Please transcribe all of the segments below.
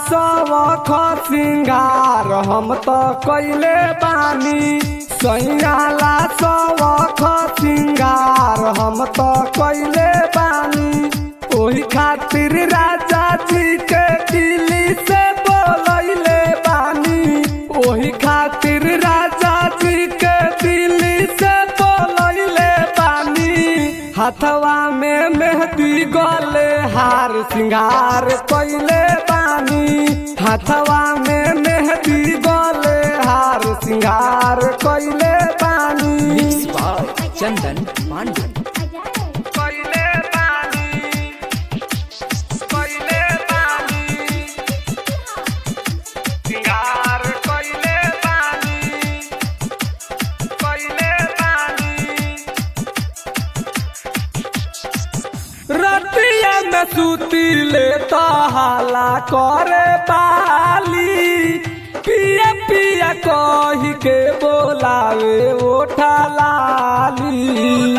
सवख सिंगार हम तो कैले बानी सैयाला सवख सिंगार हम तो कैले बानी ओही खातिर राजा जी के दिल्ली से बोलैले बानी ओही खातिर राजा जी के दिल्ली से बोलैले बानी हथवा में मेहंदी गले हार सिंगार कैले बानी हथवा में मेहंदी गले हार सिंगार कैले बानी मिक्स बाय चंदन पांडे कैले बानी कैले बानी सिंगार कैले बानी कैले बानी रतिया में सूती ले तो हाला करे बाली पिया पिया कही के बोलावे ओठा लाली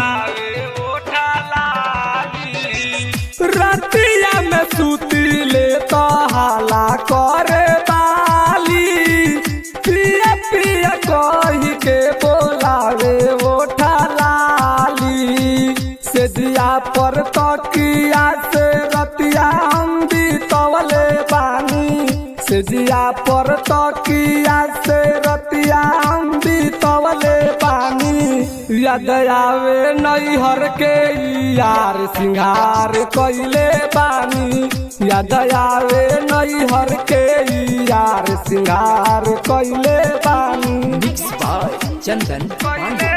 रतिया में सूती ले तो हाला करे बाली पिया पिया कही के बोलावे ओठा लाली से दिया पर तकिया से रतिया हम तवले बानी से दिया पर तकिया से रतिया हम तवले बानी याद आवे नैहर के यार सिंगार कैले बानी याद आवे नैहर के यार सिंगार कैले बानी मिक्स बाय चंदन पांडे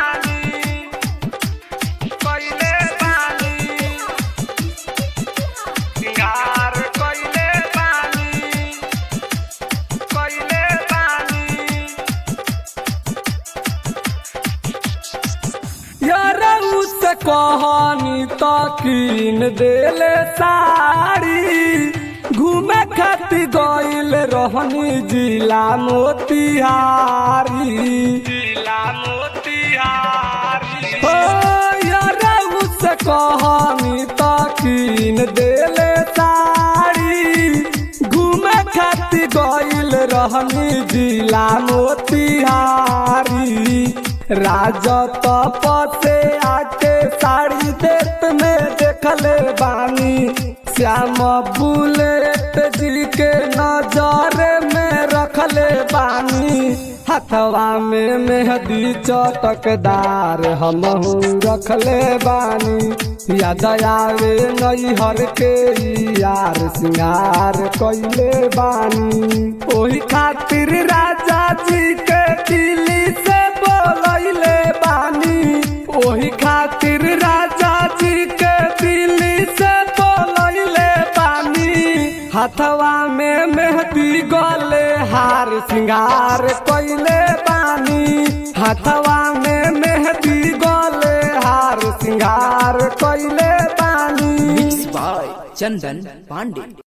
यारऊ से कहानी तो कीन देले साड़ी घूमे खातिर गइल रहनी जिला मोतिहारी जिला मोतिहारी हो यारऊ से कहानी तो कीन देले साड़ी घूमे खातिर गइल रहनी जिला मोतिहारी राजा तप से आके साड़ी देत में देखले बानी श्याम बुलेट जी के नजर में रखले बानी हथवा में मेहदी चटकदार हमहू रखले बानी याद आवे नैहर के यार सिंगार कैले बानी ओही खातिर राजा जी के दिल्ली से बोलैले बानी ओही खातिर राजा जी के दिल्ली से बोलैले बानी हथवा में मेहंदी गले हार सिंगार कैले बानी हथवा में मेहंदी गले हार सिंगार कैले बानी मिक्स बाय चंदन पांडे